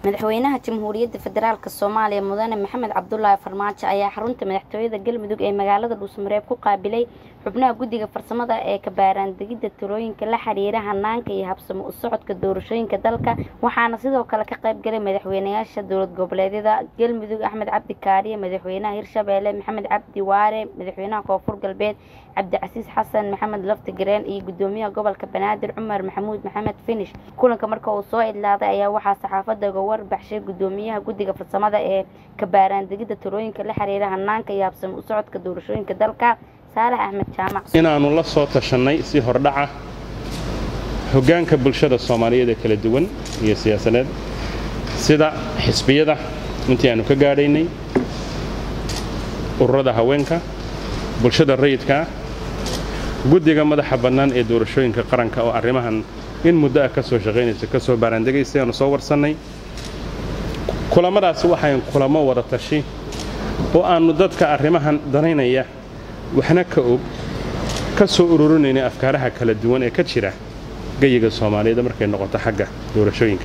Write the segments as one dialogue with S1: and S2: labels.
S1: madaxweynaha jamhuuriyadda federaalk soomaaliya mudane maxamed cabdulaahi farmaajo ayaa xarunta madaxtooyada galmudug ee magaalada dhuusmareeb ku qaabilay xubnaha guddiga farsamada ee kabaaraandegidda talooyinka la xiriira hanaanka iyo habsamo u socodka doorashooyinka dalka waxaana sidoo kale ka qayb galay madaxweynayaasha dowlad goboleedyada galmudug axmed cabdi kaariye madaxweynaha hirshabeelle maxamed cabdi waare madaxweynaha koonfur galbeed cabdicasiis xasan maxamed lafti gareen iyo gudoomiyaha gobolka banaadir cumar maxamuud maxamed finish kulanka marka uu soo idlaaday ayaa waxaa saxaafadda uga warbaxshay gudoomiyaha guddiga farsamada ee kabaaraandegidda talooyinka la xiriira hanaanka iyo habsamo u socodka doorashooyinka dalka saalax axmed jaamac
S2: inaannu la soo tashannay si hordhaca hoggaanka bulshada soomaaliyeed ee kala duwan iyo siyaasadeed sida xisbiyada intii aannu ka gaadhaynay ururada haweenka bulshada rayidkaa guddiga madaxa bannaan ee doorashooyinka qaranka oo arrimahan in muddo ah ka soo shaqaynaysa ka soo baaraandegaysay aanu soo warsannay kulammadaasi waxayn kulamo wada tashi oo aannu dadka arrimahan danaynaya waxna ka og ka soo ururinaynay afkaaraha kala duwan ee ka jira geyiga soomaaliyeed markay noqoto xagga doorashooyinka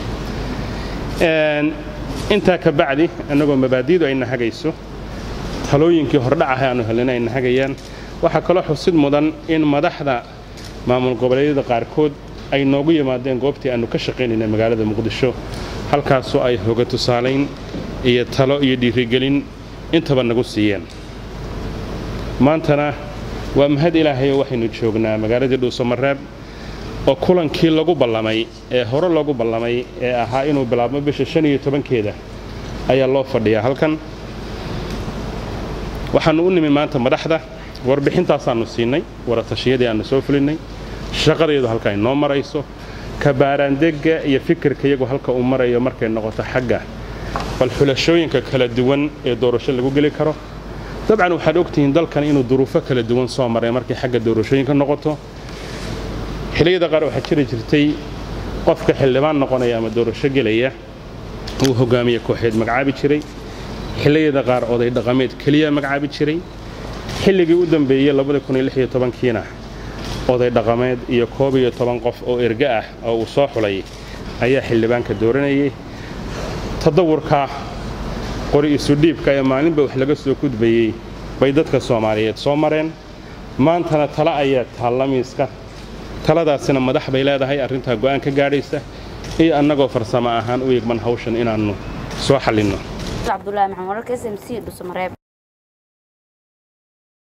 S2: intaa ka bacdi annagoo mabaadi'du ayna hagayso talooyinkii hordhacaha aanu helina ayna hagayaan waxaa kaloo xusid mudan in madaxda maamul goboleedyada qaarkood ay noogu yimaadeen goobtii aannu ka shaqaynayna magaalada muqdisho halkaasoo ay hoga tusaalayn iyo talo iyo dhiirigelin intaba nagu siiyeen maantana waa mahad ilaahayoo waxaynu joognaa magaaladii dhuusamareeb oo kulankii lagu ballamay ee hore loogu ballamay ee ahaa inuu bilaabmo bisha shan iyo tobankeeda ayaa loo fadhiyaa halkan waxaannu u nimi maanta madaxda warbixintaasaannu siinay waratashiyadii aannu soo fulinnay shaqadeedu halka ay noo marayso kabaaraandegga iyo fikirka iyagu halka uu marayo markay noqoto xagga bal xulashooyinka kala duwan ee doorasho lagu geli karo dabcan waxaad ogtihiin dalkan inuu duruufo kala duwan soo maray markay xagga doorashooyinka noqoto xilliyada qaar waxaa jiri jirtay qofka xildhibaan noqonaya ama doorasho gelaya uu hogaamiye kooxeed magacaabi jiray xilliyada qaar oday dhaqameed keliya magacaabi jiray xilligii u dambeeyey kiina oday dhaqameed iyo koob iyo toban qof oo erge ah oo uu soo xulay ayaa xildhibaanka dooranayay tadawurka qori isudhiibka ee maalinba wax laga soo gudbayey bay dadka soomaaliyeed soo mareen maantana tala ayaa taalla miiska taladaasina madax bay leedahay arrintaa go'aan ka gaadhaysa iyo annagoo farsamo ahaan u yegman hawshan inaannu soo xallinno